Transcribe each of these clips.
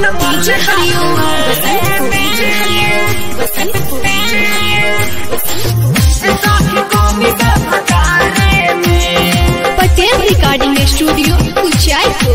DJ Hariom Basantpur DJ Hariom Basantpur Patel recording studio Uchaipur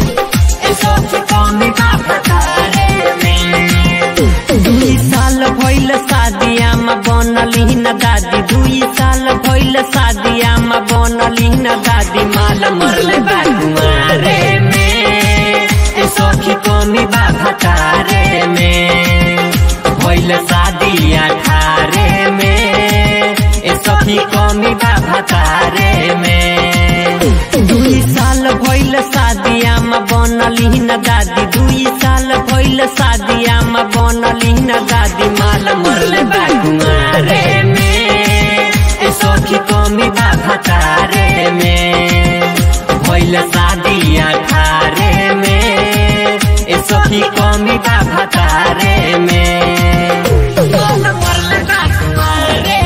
दुई साल भइल शादिया में बनली न दादी दुई साल भइल शादिया में बनली न दादी माल मरले बा कुमारे में ए सखी कमी बा भतारे में भइल शादी अठारे में ए सखी कमी बा भतारे में दुई साल भइल शादिया में बनली न दादी दुई साल भइल शादिया में बनली न दादी माल मरले बा कुमारे में ए सखी कमी बा भतारे में भइल शादी अठारे में ए सखी कमी बा भतारे में मरले बा कुमारे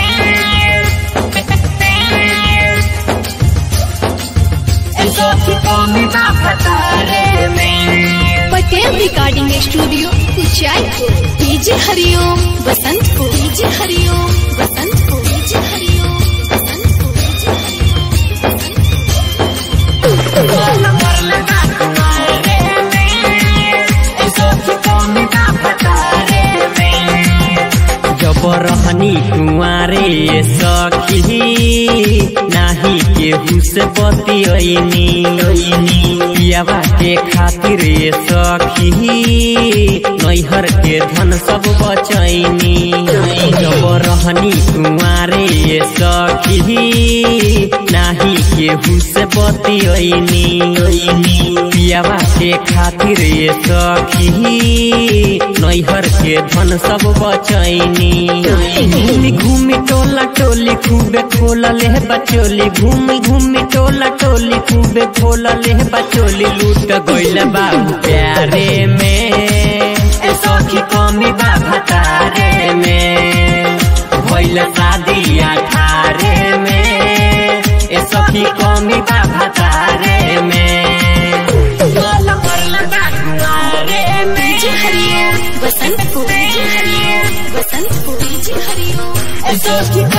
Patel recording studio Uchaipur DJ Hariom Basantpur DJ Hariom Basantpur DJ Hariom Basantpur DJ Hariom जब रहनी कुंवारे सखी नाही केहू से बतियनी पियावा के खातिर सखी नैहर के धन सब बचैनी जब रहनी कुंवारे सखी नाही केहू से बतियनी पियावा के खातिर सखी नैहर के धन सब बचैनी घूमी घूमी टोला टोली खूबे खोल ले बचोली घूमी घूमी टोला टोली खूबे खोल ले बचोली लूट गइल बाबू प्यारे में ए सखी कमी बा भतारे में भइल शादी अठारे में ए सखी कमी बा भतारे में DJ Hariom Basantpur DJ Hariom Basantpur DJ Hariom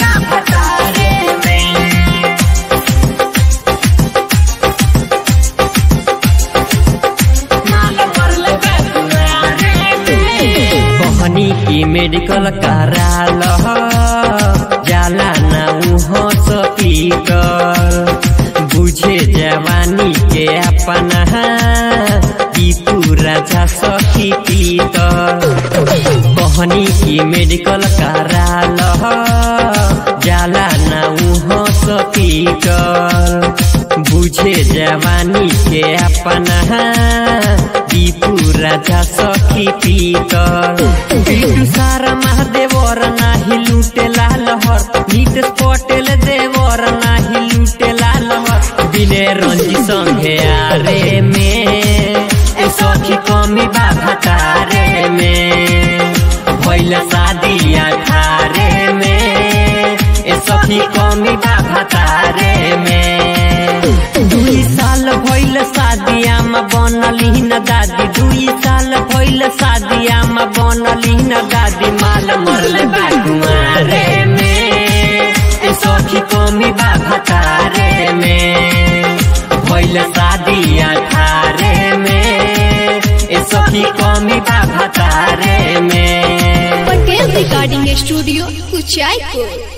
कहनी की मेडिकल कराल जाला ना उहो सपीकर बुझे जवानी के अपना ई तू राजा सखी पीकर कहनी की मेडिकल कराल जाला ना उहो सपीकर बुझे जवानी के अपना दीपू राजा सखी पीकर बिटू सारा महादेवर नाही लूटे लाल हर नीट पटेल देवर नाही लूटे लाल हर बिने रंजी संगे आरे में ए सखी कमी बा भतारे में भइल शादी अठारे में ए सखी कमी बा भतारे में दुई साल भइल शादिया में बनली न दादी दुई साल भइल शादिया में बनली न दादी माल मरले बा कुमारे में ए सखी कमी बा भतारे में भइल शादी अठारे में ए सखी कमी बा भतारे में पटेल रिकॉर्डिंग स्टूडियो उचाईपुर